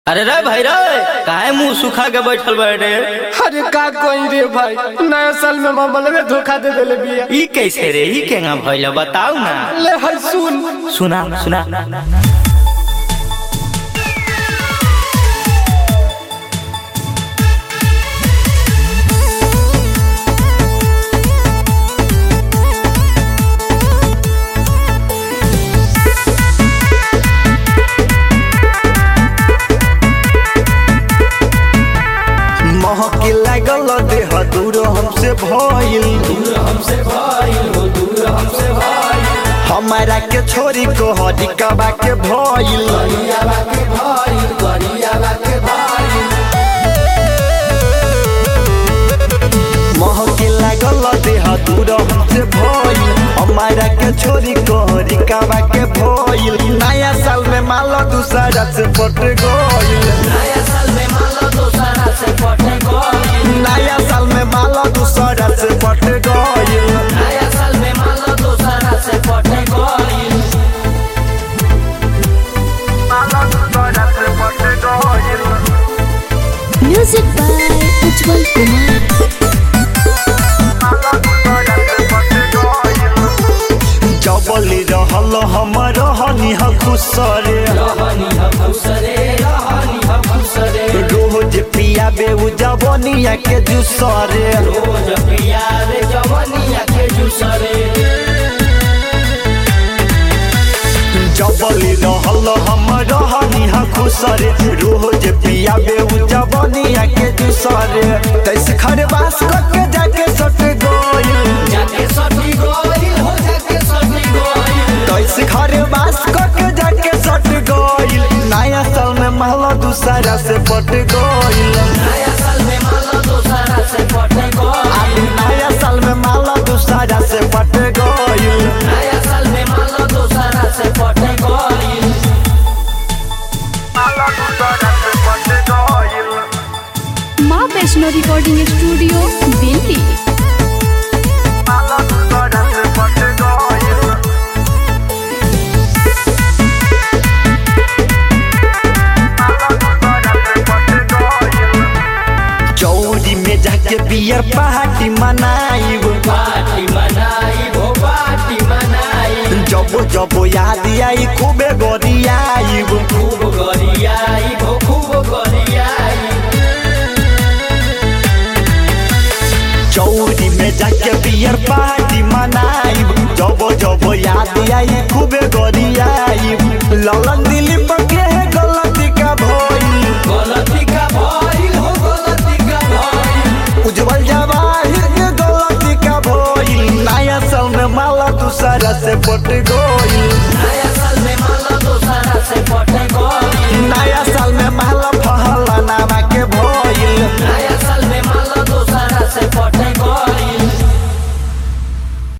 अरे रे भाई रे काहे मुंह सुखा के बैठल बैठे अरे का कोई रे भाई नया साल में मामले में धोखा दे देले बिया ई कैसे रे ई केना भइल बताऊ ना ले हई सुन सुना सुना महके लागल देह दूर हमसे भइल हमारा के छोरी को हरिकबा के भइल महके लागल देह दूर हमसे भइल हमारा के छोरी को हरिकबा के भइल नया साल में माल दूसरा से पट गइल नया साल में माल दूसरा से पट गइल माल दूसरा से पट गइल म्यूजिक बाय उज्जवल कुमार जबली रहल हम रहनी ह खुसरे रोज पिया बेउ जवनिया के जुसरे जबली रहल हम रहनी ह खुसरे रोज पिया बेउ जवनिया के जुसरे तैसे खरबास करके जाके सट गइल तैसे खरबास करके जाके सट गइल नया साल में महला दूसरा से पट गइल नया साल में माला दूसरा से पट गइल माला दूसरा से पट गइल माँ वैष्णो रिकॉर्डिंग स्टूडियो दिल्ली माला दूसरा से पट गइल चौरी में जाके बियर पार्टी मनाइब जब जब याद आई खूबे गरियाइब चौरी में जाके बियर पार्टी मनाइब जब जब याद आई खूबे गरियाइब ललन दिली पके है गलती का भइल उज्जवल जवाहिर के गलती का भइल नया साल में माला दूसरा से पट गइल